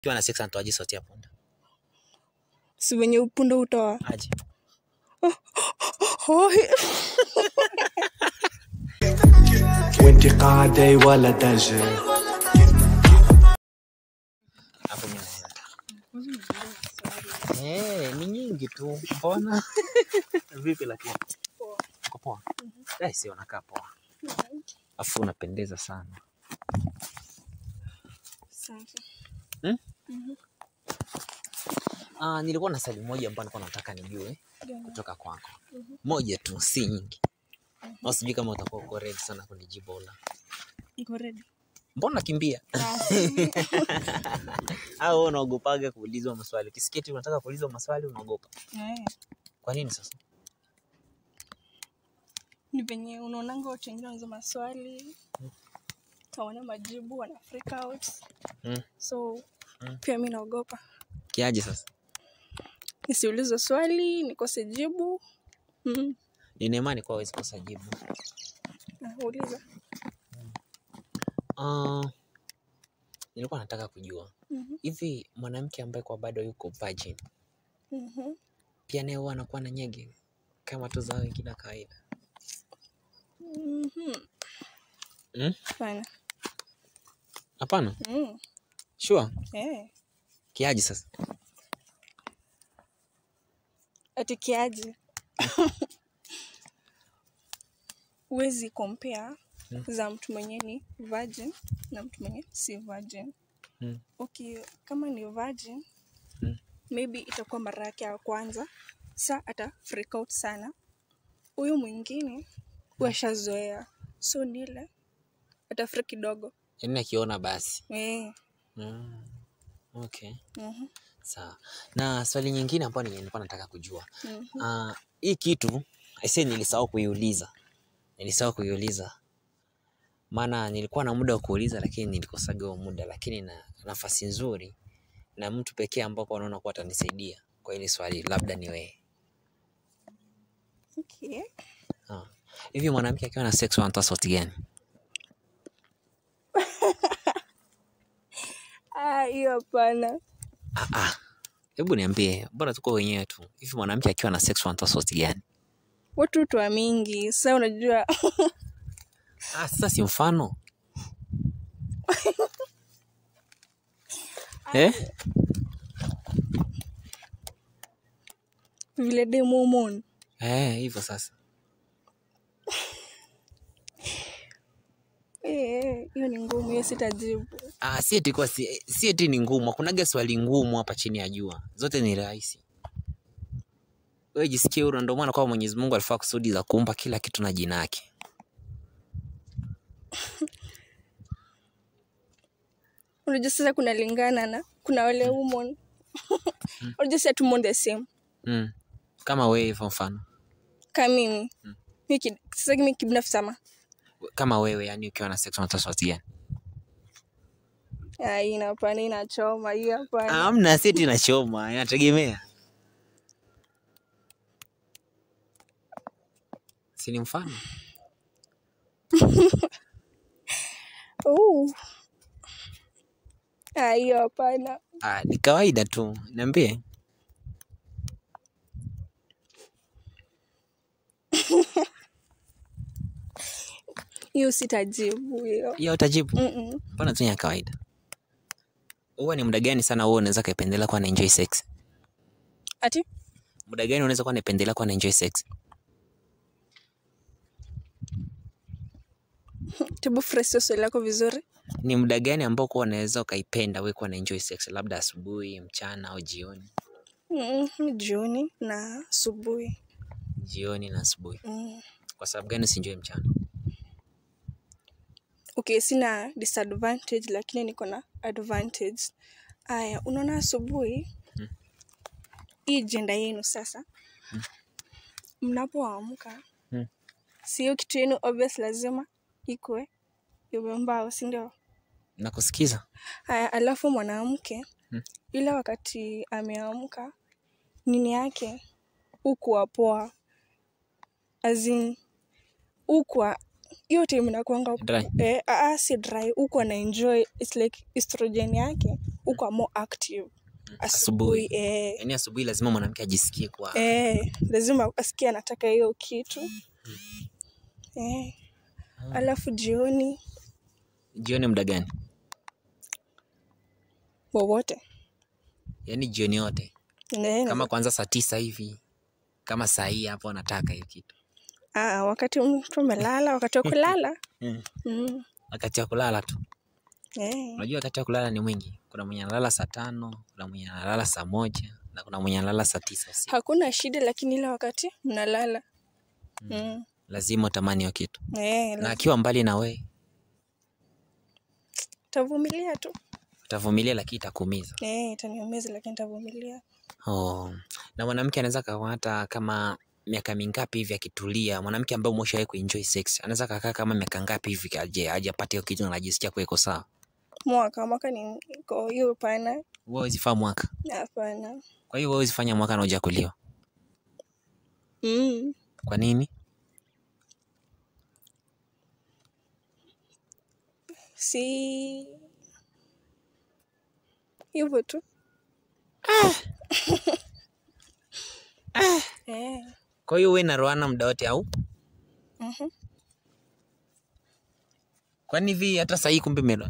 Ukiwa na sex anatoaje sauti ya punda? si venye upunda utoa Aje. Hoi. وانت قاعدة ولا دجل Hapo mimi naenda. Eh, ni nyingi tu. Mbona? Vipi lakini? Uko poa? Eh, si unakaa poa. Afu unapendeza sana. Asante. Ah, nilikuwa na swali moja ambayo nilikuwa nataka nijue Gani? kutoka kwako. Moja tu, si nyingi. Au sijui kama utakuwa uko ready sana kunijibu la. Niko ready. Mbona nakimbia? Ah, si- Au wewe unaogopaga kuulizwa maswali? Ukisikia eti unataka kuulizwa maswali unaogopa. eh, Kwa nini sasa? ni venye unaonanga watu wengine wanauza maswali tawana majibu wana freak out Mm. so Mm. pia mi naogopa Kiaje sasa? nisiulizwe swali nikose jibu mm. Nina imani kwa hawezi kosa jibu. Ah, uliza Ah, nilikuwa nataka kujua Mhm. hivi mwanamke ambaye kwa bado yuko virgin Mhm. pia naye huwa anakuwa na nyege kama tu za wengine wa kawaida. Mhm. Mm? Fine. Hapana, Mm. sure. Eh. Kiaje sasa? ati kiaje huwezi compare Mm. za mtu mwenye ni virgin na mtu mwenye si virgin Mm. okay kama ni virgin Mm. maybe itakuwa mara yake ya kwanza sa ata freak out sana huyu mwingine washazoea so nile atafri kidogo Yaani akiona basi. eh. Mm. Okay. mhm, Sawa. Na swali nyingine ambayo ni- nilikuwa nataka kujua. mhm. Ah, hii kitu aisee nilisahau kuiuliza. Nilisahau kuiuliza. Maana nilikuwa na muda wa kuuliza lakini nilikosaga huo muda lakini na nafasi nzuri na mtu pekee ambapo naona kuwa atanisaidia kwa hili swali labda ni wewe. okay. Ah. Hivi mwanamke akiwa na sex wanatoa sauti gani? Ah, hiyo hapana Ah ah. Hebu niambie, mbona tuko wenyewe tu? Hivi mwanamke akiwa na sex wanatoa sauti gani? watu twa mingi sa unajua Ah, sasa si mfano. eh? vile demomon Eh, hivyo sasa. Eh, hiyo ni ngumu hiyo sitajibu Ah, si eti kwa si, si eti ni ngumu. Hakunaga swali ngumu hapa chini ya jua. Zote ni rahisi. Wewe jisikie huru, ndio maana kwa Mwenyezi Mungu alifaa kusudi za kuumba kila kitu na jina yake. unajua sasa kunalingana na kuna wale women unajua si atumon the same Mm. Kama wewe hivyo mfano. ka mimi Mi kid- sasa mi kibinafsi sama Kama wewe yani ukiwa na sex unatoa sauti gani? Ah, hii hapana inachoma hii hapana Hamna, si eti inachoma, inategemea. Si ni mfano? Uh. Ah, hiyo hapana Ah, ni kawaida tu. Niambie. hiyo sitajibu hiyo Hiyo utajibu. Mm-mm. Mbona tu ni ya kawaida? Huwa ni muda gani sana wewe unaweza kaipendelea kuwa na enjoy sex? ati Muda gani unaweza kuwa naipendelea kuwa na enjoy sex? tebu fresh swali lako vizuri Ni muda gani ambao kuwa unaweza ukaipenda wewe kuwa na enjoy sex? Labda asubuhi, mchana au jioni? mm, jioni na asubuhi Jioni na asubuhi. mm. Kwa sababu gani usienjoy mchana? okay sina disadvantage lakini niko na advantage aya unaona asubuhi Mm. hii jenda yenu sasa mnapoamka Mm. sio kitu yenu obvious lazima ikwe imembao sindio Nakusikiza. haya alafu mwanamke Mm. ile wakati ameamka nini yake ukuwa poa azin ukwa hiyo time inakuanga Dry. eh, aa, si dry huku ana enjoy its like estrogen yake uko more active Asubuhi. asubuhi eh, Yaani asubuhi lazima mwanamke ajisikie kwa eh, lazima asikie anataka hiyo kitu eh. Alafu jioni jioni muda gani? wowote Yaani jioni yote. Eh, Kama kwanza saa tisa hivi. Kama saa hii hapo anataka hiyo kitu. ah, wakati mtu amelala, wakati wa kulala Mm. mm. Wakati wa kulala tu. eh. Unajua wakati wa kulala ni mwingi. Kuna mwenye analala saa tano, kuna mwenye analala saa moja na kuna mwenye analala saa tisa usiku. Hakuna shida, lakini ile wakati mnalala mm. Lazima utamani hiyo kitu. eh, Na akiwa mbali na we tavumilia tu utavumilia, lakini itakuumiza. eh, itaniumiza lakini tavumilia. Oh. Na mwanamke anaweza kawa hata kama miaka mingapi hivi akitulia, mwanamke ambaye umeshawahi kuenjoy sex anaweza kakaa kama miaka ngapi hivi aje hajapata hiyo kitu na anajisikia kuwa iko sawa. Mwaka mwaka ni iko hiyo, hapana, Wewe huwezi faa mwaka, hapana. kwa hiyo wewe huwezi fanya mwaka na hujakuliwa. mm. Kwa nini? si hivyo tu eh. Kwa hiyo wewe na Roana muda wote au? mhm. Kwani hivi hata saa hii kumbe melo.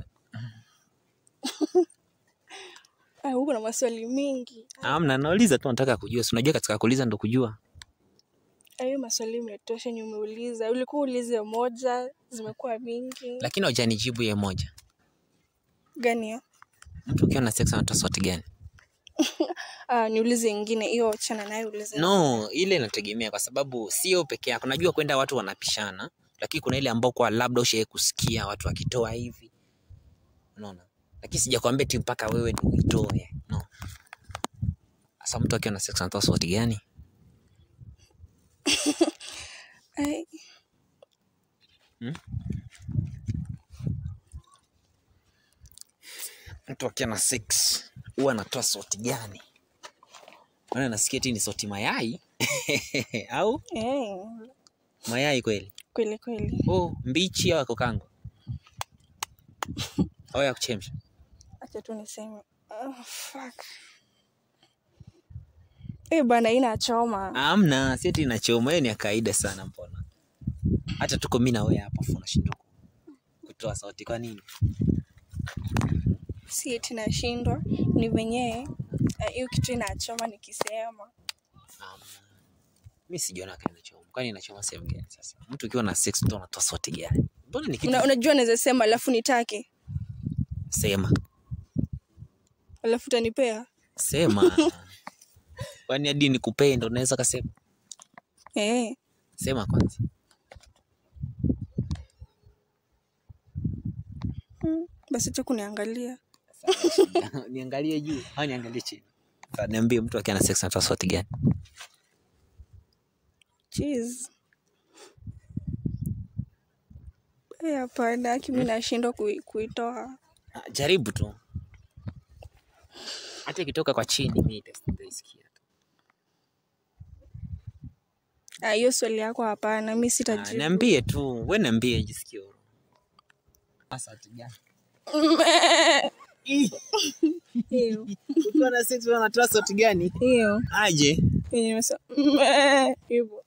Ah, huko na maswali mingi Amna, nauliza tu nataka kujua. Si unajua katika kuuliza ndo kujua. hayo maswali imetosha yenye umeuliza ulikuwa ulize moja zimekuwa mingi Lakini hujanijibu ye moja. gani hiyo Mtu ukiwa na sex anatoa sauti gani? ah, niulize ingine hiyo chana naye ulize No, ile inategemea kwa sababu sio peke yako. Najua kwenda watu wanapishana, lakini kuna ile ambao kwa labda ushawahi kusikia watu wakitoa hivi. Unaona? Lakini sijakwambia ti mpaka wewe ndio uitoe. No. Sasa mtu akiwa na sex anatoa sauti gani? Ai, Mtu akiwa na sex huwa anatoa sauti gani? Maana nasikia ti ni sauti mayai au eh, mayai kweli? kweli kweli Oh, mbichi au ya kukangwa? au ya kuchemsha? acha tu niseme oh, fuck. Eh, bana inachoma Amna, si ati inachoma, hiyo ni ya kawaida sana. Mbona hata tuko mimi na wewe hapa, afu unashindwa kutoa sauti kwa nini? si eti nashindwa ni venyewe eh, hiyo kitu inachoma nikisema Amna, mimi sijaona kama inachoma. Kwani inachoma sehemu gani? Sasa mtu ukiwa na sex ndio unatoa sauti gani? Mbona ni kitu Una, unajua naweza sema alafu nitake sema alafu utanipea sema, kwani hadi nikupee ndo unaweza kasema? eh. Sema kwanza. mm, basi tu kuniangalia niangalie juu au niangalie chini? Sasa niambie, mtu akiwa na sex anatoa sauti gani? Jeez. Eh, hapana kimi nashindwa kui, kuitoa Ah, Jaribu tu, hata ikitoka kwa chini mimi nita- nitaisikia tu. Ah, hiyo swali yako hapana mi Ah, sitajibu Niambie tu, we niambie, jisikie huru. Sauti gani? hiyo Ukiwa na sex unatoa sauti gani? hiyo Aje? yenye nimesema, "Meh," hivyo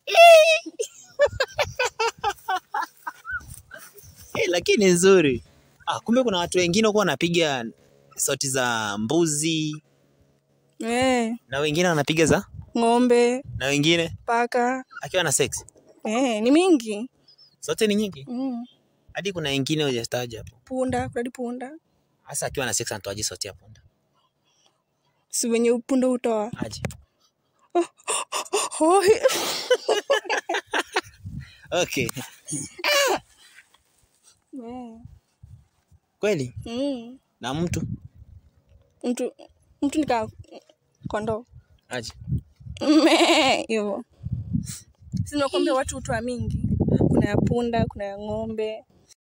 Eh, lakini nzuri. Ah, kumbe kuna watu wengine huwa wanapiga sauti za mbuzi Eh, na wengine wanapiga za ng'ombe na wengine paka akiwa na sex. eh, ni mingi Zote ni nyingi. mm. Hadi kuna wengine hujataja hapo. punda kunadi punda Hasa akiwa na sex anatoaje sauti ya punda? si venye punda hutoa Aje. oh, he- Okay. eh, Kweli? mm. Na mtu mtu mtu nika kondoo aje. Meh, hivyo sinakwambia watu hutoa mingi kuna ya punda kuna ya ng'ombe